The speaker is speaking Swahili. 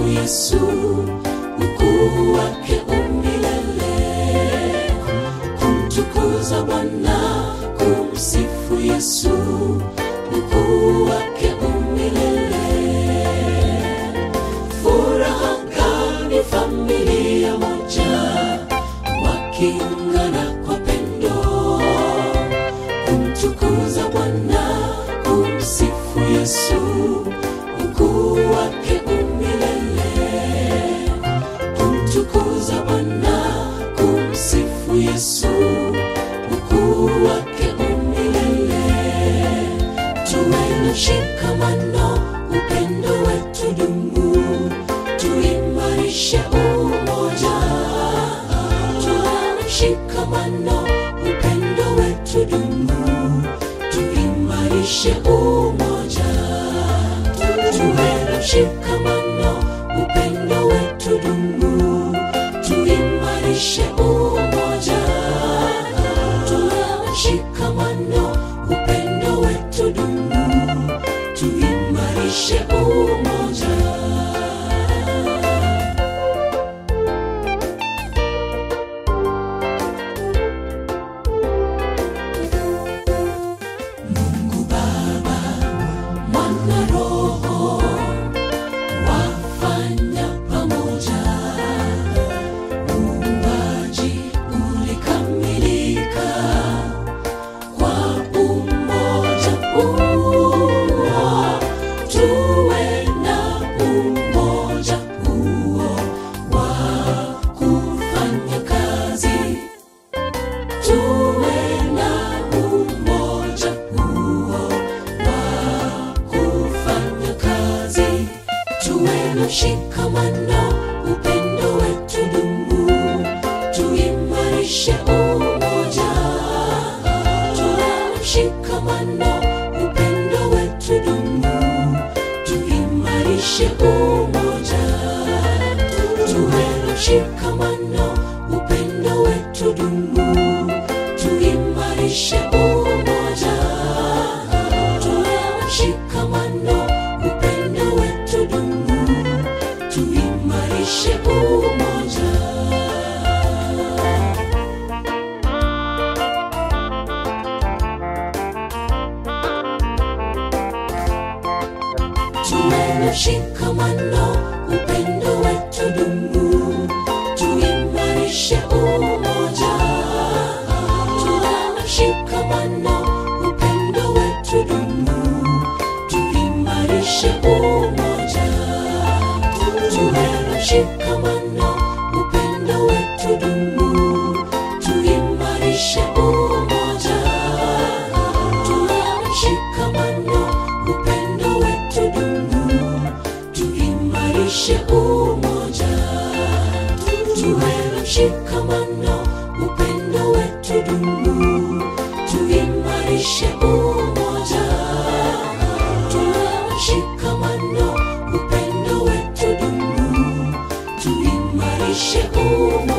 Yesu, ukuu wake umilele. Kumtukuza Bwana, kumsifu Yesu, ukuu wake umilele. Furaha gani familia moja wakiungana kwa pendo kumtukuza Bwana, kumsifu Yesu, ukuu wake umilele. Kumtukuza Bwana, kumsifu Yesu, ukuu wake umilele. Tuwe na shikamano, upendo wetu dumu, tuimarishe umoja. Tuwe na shikamano, upendo wetu dumu, tuimarishe umoja. Tuwe na shikamano, upendo wetu dumu, tuimarishe umoja. Tuwe na shikamano, upendo wetu dumu, tuimarishe umoja. Mungu Baba, Mwana, Roho wafanya pamoja, uumbaji ulikamilika kwa umoja huo. Tuwe na umoja huo wa kufanya kazi tuwe na umoja huo wa kufanya kazi, tuwe na shikamano, upendo wetu dumu, tuimarishe umoja. Tuwe na shikamano, upendo wetu dumu, tuimarishe umoja. Tuwe na shikamano, upendo wetu dumu, tuimarishe umoja. Tuwe na shikamano, upendo wetu dumu, tuimarishe umoja. tuwe na shikamano, upendo wetu dumu, tuimarishe umoja. Tuwe na shikamano, upendo wetu dumu, tuimarishe umoja. Tuwe na shikamano, upendo wetu dumu, tuimarishe umoja. Tuwe na shikamano, upendo wetu dumu, tuimarishe umoja. Tuwe na shikamano, upendo wetu dumu, tuimarishe umoja. Tuwe na shikamano, upendo wetu dumu, tuimarishe umoja.